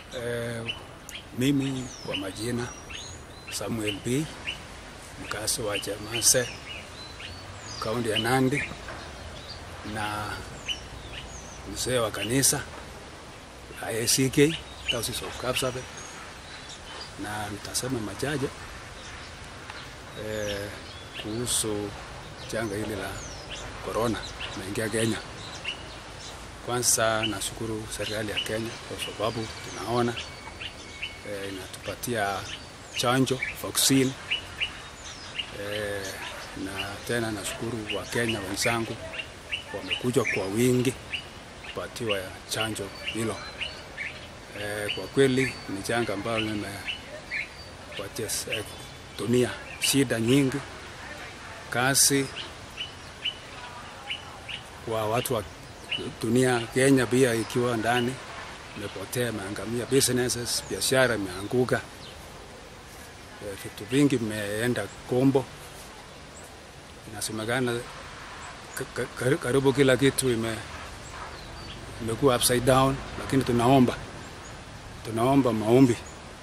Eh, mimi kwa majina Samuel B, mkazi wa Chamase, kaunti ya Nandi na mzee wa kanisa la ACK Diocese of Kapsabet, na nitasema machache eh, kuhusu janga hili la corona naingia Kenya. Kwanza nashukuru serikali ya Kenya kwa sababu tunaona eh, inatupatia chanjo vaccine eh, na tena nashukuru Wakenya wenzangu wamekuja kwa wingi kupatiwa chanjo hilo. Eh, kwa kweli ni janga ambalo limepatia eh, dunia shida nyingi, kazi kwa watu wa dunia. Kenya pia ikiwa ndani imepotea, imeangamia, businesses, biashara imeanguka, eh, vitu vingi vimeenda kombo. Inasemekana ka- ka- karibu kila kitu ime imekuwa upside down, lakini tunaomba tunaomba maombi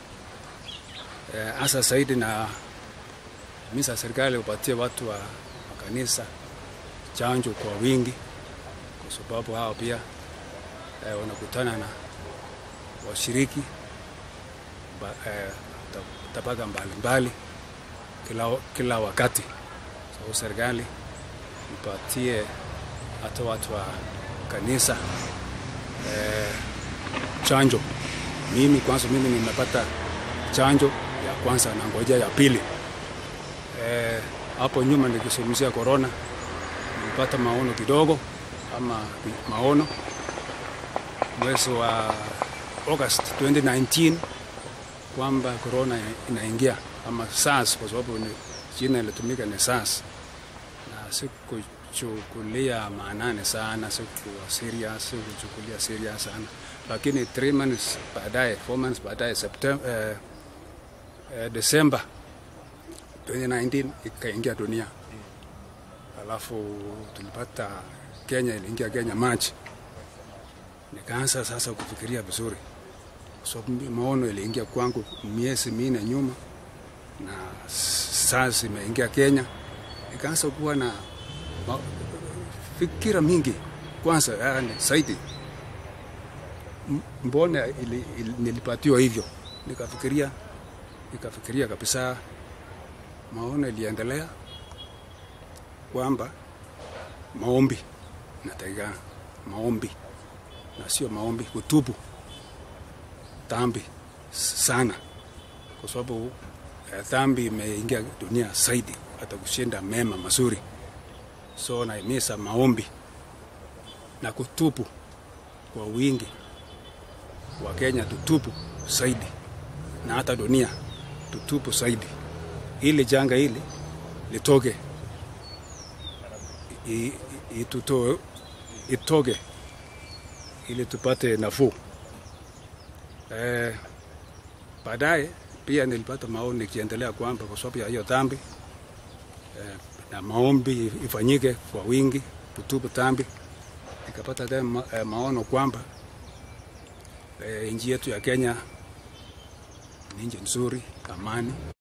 hasa eh, zaidi na misa serikali upatie watu wa makanisa chanjo kwa wingi, kwa sababu hao pia eh, wanakutana na washiriki ba, eh, ta- tabaka mbalimbali kila, kila wakati. So serikali ipatie hata watu wa kanisa eh, chanjo. Mimi kwanza, mimi nimepata chanjo ya kwanza na ngoja ya pili. Eh, hapo nyuma nikizungumzia corona nilipata maono kidogo ama maono mwezi wa August 2019 kwamba corona inaingia ama SARS, kwa sababu ni jina ilitumika ni SARS, na sikuchukulia maanani sana, sikuwa serious, sikuchukulia serious sana, lakini 3 months baadaye, 4 months baadaye September, eh, eh, December 2019 ikaingia dunia alafu tulipata Kenya, iliingia Kenya Machi. Nikaanza sasa kufikiria vizuri, kwa sababu maono iliingia kwangu miezi minne nyuma, na sasa imeingia Kenya. Nikaanza kuwa na ma- fikira mingi kwanza, yani zaidi, M- mbona ili, ili, nilipatiwa hivyo? Nikafikiria nikafikiria kabisa, maono iliendelea kwamba maombi natakikana maombi na sio maombi kutubu dhambi sana, kwa sababu eh, dhambi imeingia dunia zaidi hata kushinda mema mazuri. So naimisa maombi na kutubu kwa wingi. Wa Kenya tutubu zaidi na hata dunia tutubu zaidi, ili janga hili litoke i- i- itutoe itoke ili tupate nafuu. Eh, baadaye pia nilipata maoni nikiendelea kwamba kwa sababu ya hiyo dhambi eh, na maombi ifanyike kwa wingi, kutubu dhambi, nikapata tena ma, eh, maono kwamba eh, nchi yetu ya Kenya ni nchi nzuri, amani